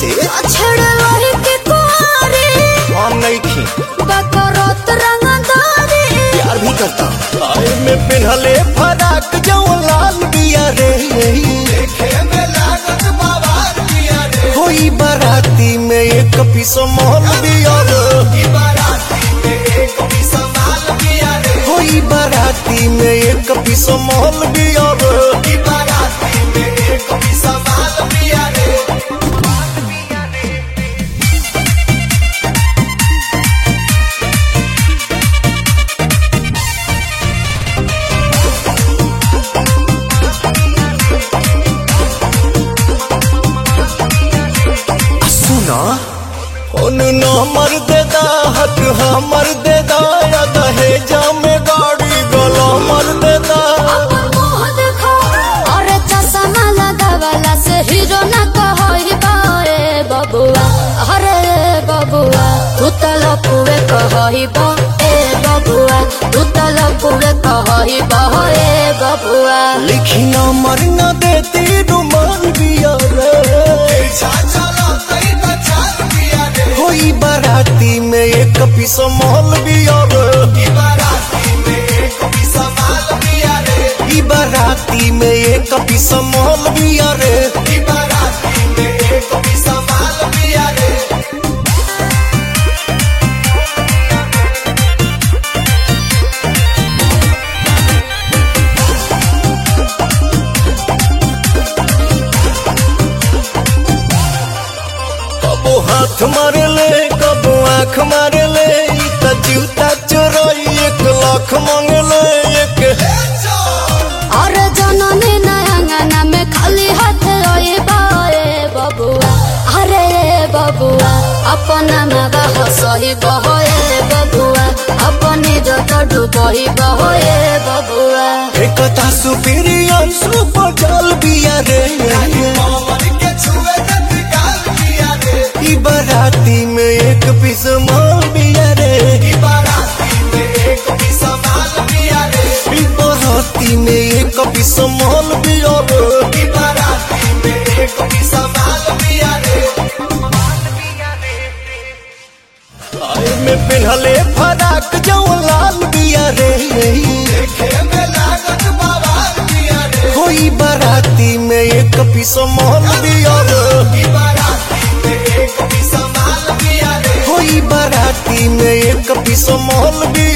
कैसे छेड़े वही के कुआरे हम नहीं खी बकरोत रंगदारी प्यार भी करता आए में पिन्हले फराक जो लाल बिया रे होई बाराती में एक पीस मोहल बिया रे होई बाराती में एक पीस मोहल बिया रे सुना उन नंबर दे दा हक हमर दे दा या दहेजा में गाड़ी गला मर दे दा मुंह देखो अरे चश्मा लगावला से हीरो ना कहई बाए बबुआ अरे बबुआ तू तो लपुए कहई बा ए बबुआ तू तो लपुए कहई बा ए बबुआ लिखी नंबर न देती रुमान बिया रे होई बाराती में एक पीस मोहल बिया रे ई बाराती में एक पीस मोहल बिया रे कबो हाथ मारे ले कबो आँख मारे ले ई त जूता चोरई एक लाख मांगे ले एक अरे जननी नयंगना में खाली हाथ रोए बाए बबुआ अरे बबुआ अपना मगा हसही बहोए बबुआ अपनी जत डूबही बहोए बबुआ एकता सुपीरियर सुपर जल बिया रे ई बाराती में एक पीस माल बिया रे ई बाराती में एक पीस माल बिया रे आए में पिन्हले फराक जो लाल बिया रे होई बाराती में एक पीस माल बिया रे होई बाराती में एक पीस माल बिया